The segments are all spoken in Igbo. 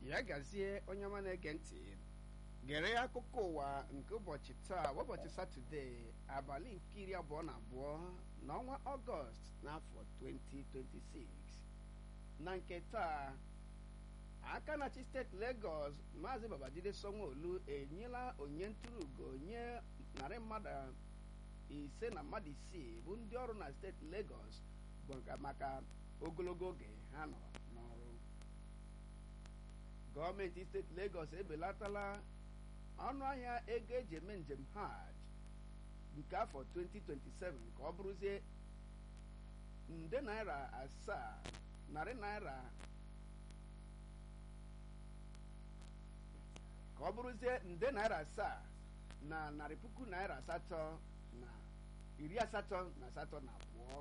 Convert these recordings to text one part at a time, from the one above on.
ya gazie onye ọma na-ege ntị gere akụkọ ụwa nke ụbọchị taa bụ ụbọchị satọde abalị nke iri abụọ na abụọ n'ọnwa ọgọst n'afọ 2026 na nke taa aka na-achị steeti Lagos maazị Babajide Sanwo-Olu enyela onye ntụrụugo nye narị mmadụ ise na mmadụ isii bụ ndị ọrụ na steeti Lagos bụ maka ogologo oge ha nọ n'ọrụ gọọmenti steeti Lagos ebelatala ọnụ ahịa ego eji eme njem hajj nke afọ 2027 ka ọ bụrụzie nde naira asaa narị naira ka ọ bụrụzie nde naira asaa na narị puku naira asatọ na iri asatọ na asatọ na abụọ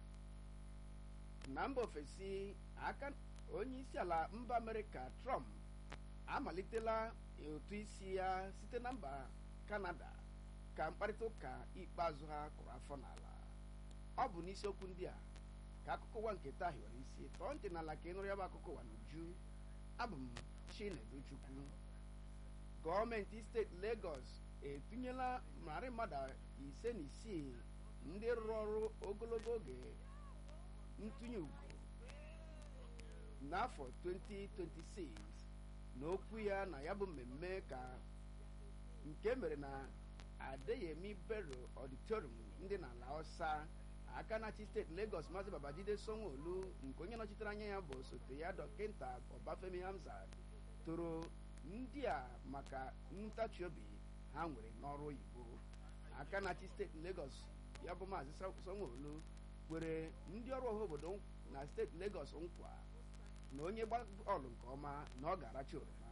na mba ofesi aka onye isi ala mba amerịka trump amalitela ụtụ isi ya site na mba kanada ka mkparịta ụka ikpeazụ ha kụrụ afọ n'ala ọ bụ n'isiokwu ndị a ka akụkọ ụwa nke taa hiwere isi tọọ ntị n'ala ka ị nụrụ ya bụ akụkọ ụwa n'uju abụ m chineduchukwu gọọmenti steeti Lagos etinyela narị mmadụ ise na isii ndị rụrụ ọrụ ogologo oge ntụnye ugo n'afọ 2026 n'okwu ya na ya bụ mmemme ka nke mere na Adeyemi Bello Auditorium ndị n'ala ọsa aka na-achị steeti Lagos maazị Babajide Sanwo-Olu nke onye nọchitere anya ya bụ osote ya dọkịta Ọbafemi Hamzat toro ndị a maka ntachi obi ha nwere n'ọrụ oyibo aka na-achị steeti Lagos ya bụ maazị Sanwo-Olu kwere ndị ọrụ ọha obodo na steeti Lagos nkwa na onye gba bọọlụ nke ọma na ọ ga-aracha oroma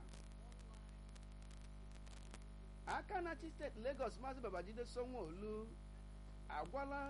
aka na-achị steeti Lagos maazị Babajide Sanwo-Olu agwala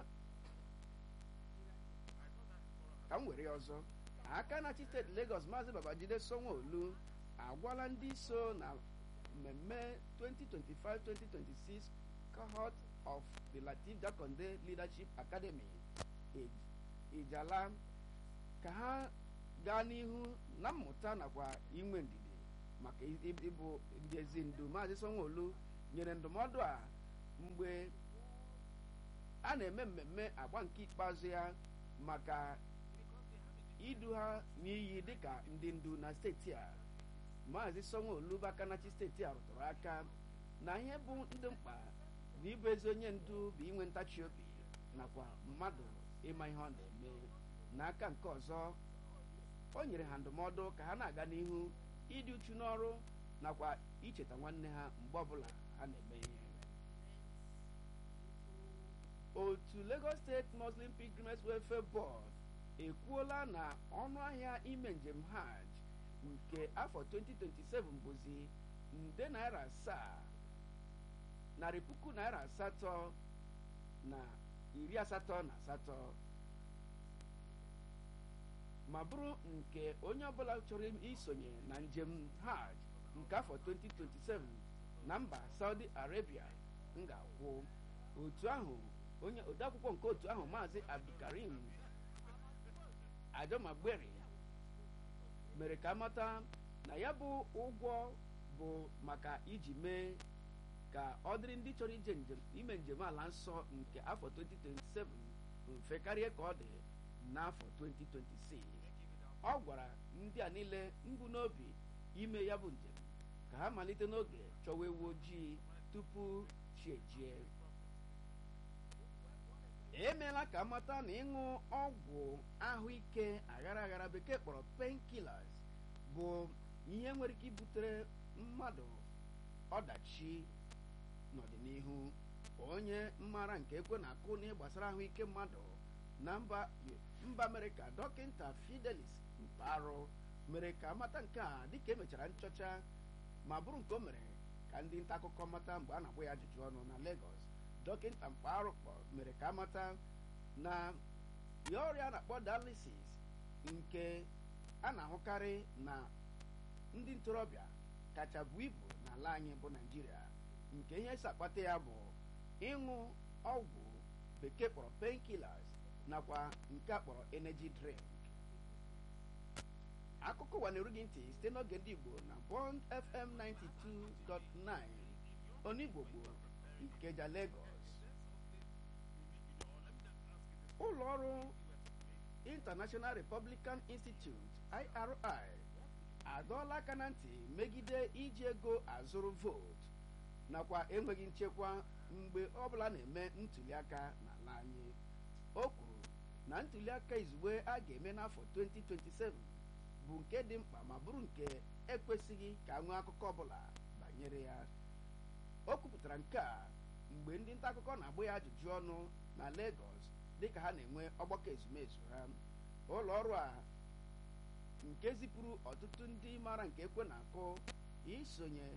ka m were ya ọzọ aka na-achị steeti Lagos maazị Babajide Sanwo-Olu agwala ndị so na mmemme 2025-2026 cohort of the Lateef Jakonde Leadership Academy Ijala ka ha gaa n'ihu na mmụta nakwa inwe ndidi maka ịbụ ndị ezi ndu maazị Sanwo-Olu nyere ndụmọdụ a mgbe a na-eme mmemme agba nke ikpeazụ ya maka idu ha n'iyi dịka ndị ndu na steeti a maazị Sanwo-Olu bụ akanachi steeti a rụtụrụ aka na ihe bụ ndị mkpa na ịbụ ezi onye ndu bụ inwe ntachi obi nakwa mmadụ ịma ihe ọ na-eme n'aka nke ọzọ o nyere ha ndụmọdụ ka ha na-aga n'ihu ịdị uchu n'ọrụ nakwa icheta nwanne ha mgbe ọbụla ha na-eme ihe otu Lagos State Muslim Pilgrimage Welfare Board ekwuola na ọnụ ahịa ime njem hajj nke afọ 2027 bụzi nde naira asaa narị puku naira asatọ na iri asatọ na asatọ ma bụrụ nke onye ọbụla chọrọ isonye na njem hajj nke afọ 2027 na mba Saudi Arabia m ga-akwụ otu ahụ onye odeakwụkwọ nke otu ahụ maazị Abdulkarim Ajomagberi mere ka amata na ya bụ ụgwọ bụ maka iji mee ka ọ dịrị ndị chọrọ ije njem ime njem ala nsọ nke afọ 2027 mfe karịa ka ọ dị n'afọ 2026 ọ gwara ndị a niile mbụ n'obi ime ya bụ njem ka ha malite n'oge chọwa ewu ojii tupu chi ejie emeela ka amata na ịṅụ ọgwụ ahụike aghara aghara bekee kpọrọ painkillers bụ ihe nwere ike ibutere mmadụ ọdachi n'ọdịnihu onye mmara nke ekwe na-akụ n'ihe gbasara ahụike mmadụ na mba mba amerịka dọkịta fidelis mparụ mere ka amata nke a dịka emechara nchọcha ma bụrụ nke o mere ka ndị nta akụkọ mata mgbe a na-agba ya ajụjụ ọnụ na Lagos dọkịta mpaghara mere ka amata na ya ọrịa na-akpọ dialysis nke a na-ahụkarị na ndị ntorobịa kacha bụ ibu n'ala anyị bụ Naịjirịa nke ihe si akpata ya bụ ịṅụ ọgwụ bekee kpọrọ painkillers nakwa nke a kpọrọ energy drink akụkọ akụkọ ụwa na-eru gị ntị site n'oge ndị igbo na bond fm 92.9 onigbo gboo ikeja lagos ụlọ ọrụ international republican institute iri adọọla aka na ntị megide iji ego azụrụ vootu nakwa enweghị nchekwa mgbe ọbụla na-eme ntuliaka n'ala anyị o kwuru na ntuliaka izugbe a ga-eme n'afọ 2027 bụ nke dị mkpa ma bụrụ nke ekwesịghị ka nwee akụkọ ọbụla banyere ya o kwupụtara nke a mgbe ndị nta akụkọ na-agba ya ajụjụ ọnụ na Lagos dịka ha na-enwe ọgbakọ ezumezu ha ụlọ ọrụ a nke zipụrụ ọtụtụ ndị mara nke ekwe na-akụ isonye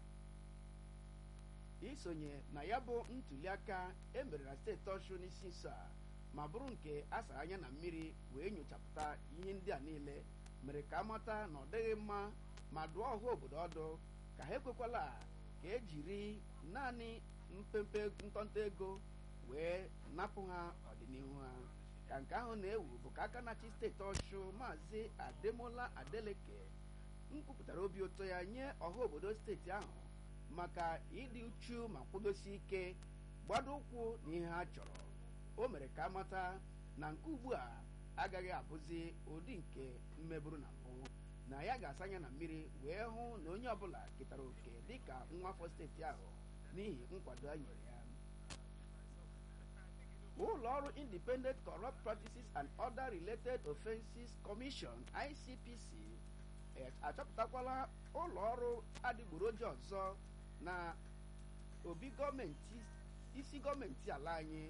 isonye na ya bụ ntuliaka emere na steeti ọshụ n'isi nso a ma bụrụ nke a sara anya na mmiri wee nyochapụta ihe ndị a niile mere ka amata na ọ dịghị mma ma dụọ ọha obodo ọdụ ka ha ekwekwala ka ejiri naanị mpempe ntọnta ego wee napụ ha ọdịnihu ha ka nke ahụ na-ewu bụ ka aka na-achị steeti ọshụ maazị ademola adeleke nkwupụtara obi ụtọ ya nye ọha obodo steeti ahụ maka ịdị uchu ma kwudosi ike gbado ụkwụ na ihe ha chọrọ o mere ka amata na nke ugbu a agaghị abụzi ụdị nke mmeburu na mbụ na ya ga-asa anya na mmiri wee hụ na onye ọbụla ketara oke dịka nwa afọ steeti ahụ n'ihi nkwado a nyere ya ụlọ ọrụ independent corrupt practices and other related offenses commission icpc achọpụtakwala ụlọ ọrụ adịgboroja ọzọ na obi gọọmenti isi gọọmenti ala anyị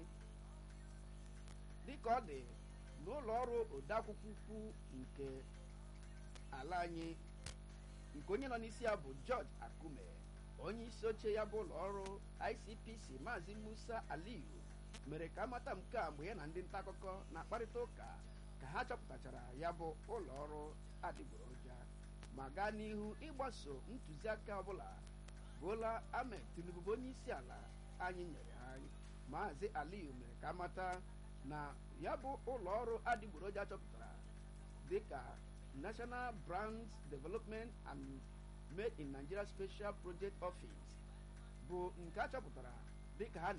dịka ọ dị n'ụlọ ọrụ odeakwụkwọ ukwu nke ala anyị nke onye nọ n'isi ya bụ George Akume onye isi oche ya bụ ụlọ ọrụ ICPC maazị Musa Aliyu mere ka amata nke a mgbe ya na ndị nta akụkọ na-akparịta ụka ka ha chọpụtachara ya bụ ụlọ ọrụ adịgboroja ma gaa n'ihu ịgbaso ntụziaka ọbụla Bola Ahmed Tinubu bụ onye isi ala anyị nyere ha maazị Aliyu mere ka amata na ya bụ ụlọ ọrụ adịgboroja chọpụtara dịka National Brands Development and Made in Nigeria Special Project Office bụ nke a chọpụtara dịka ha